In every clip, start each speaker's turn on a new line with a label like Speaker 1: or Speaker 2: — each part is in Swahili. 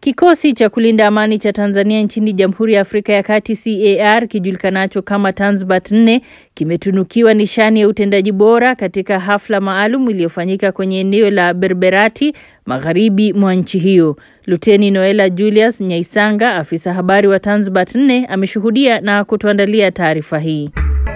Speaker 1: Kikosi cha kulinda amani cha Tanzania nchini Jamhuri ya Afrika ya Kati CAR kijulikanacho kama Tanzbat 4 kimetunukiwa nishani ya utendaji bora katika hafla maalum iliyofanyika kwenye eneo la Berberati magharibi mwa nchi hiyo. Luteni Noela Julius Nyaisanga, afisa habari wa Tanzbat 4, ameshuhudia na kutuandalia taarifa hii.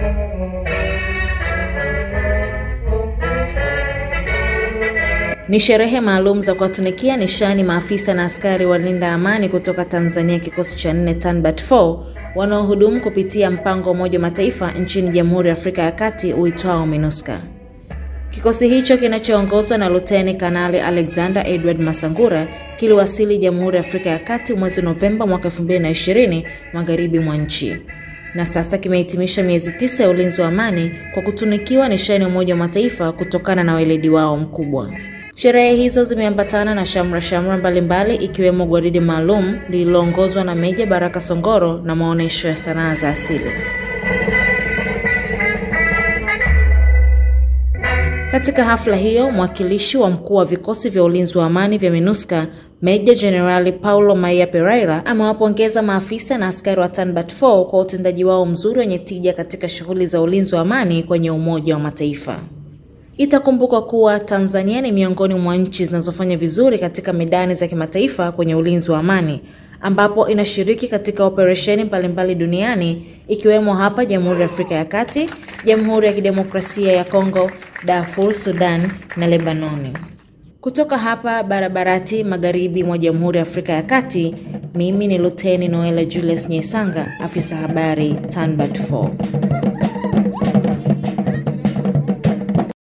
Speaker 2: Ni sherehe maalum za kuwatunikia nishani maafisa na askari walinda amani kutoka Tanzania kikosi cha nne Tanbat 4 wanaohudumu kupitia mpango wa Umoja wa Mataifa nchini Jamhuri ya Afrika ya Kati uitwao MINUSCA. Kikosi hicho kinachoongozwa na Luteni Kanali Alexander Edward Masangura kiliwasili Jamhuri ya Afrika ya Kati mwezi Novemba mwaka 2020 magharibi mwa nchi na sasa kimehitimisha miezi tisa ya ulinzi wa amani kwa kutunikiwa nishani ya Umoja wa Mataifa kutokana na weledi wao mkubwa. Sherehe hizo zimeambatana na shamra shamra mbalimbali ikiwemo gwaridi maalum lililoongozwa na Meja Baraka Songoro na maonyesho ya sanaa za asili. Katika hafla hiyo, mwakilishi wa mkuu wa vikosi vya ulinzi wa amani vya MINUSCA Meja Jenerali Paulo Maia Pereira amewapongeza maafisa na askari wa Tanbat 4 kwa utendaji wao mzuri wenye tija katika shughuli za ulinzi wa amani kwenye Umoja wa Mataifa. Itakumbukwa kuwa Tanzania ni miongoni mwa nchi zinazofanya vizuri katika medani za kimataifa kwenye ulinzi wa amani ambapo inashiriki katika operesheni mbalimbali duniani ikiwemo hapa Jamhuri ya Afrika ya Kati, Jamhuri ya Kidemokrasia ya Kongo, Darfur, Sudan na Lebanoni. Kutoka hapa Barabarati magharibi mwa Jamhuri ya Afrika ya Kati, mimi ni Luteni Noela Julius Nyaisanga, afisa habari Tanbat 4.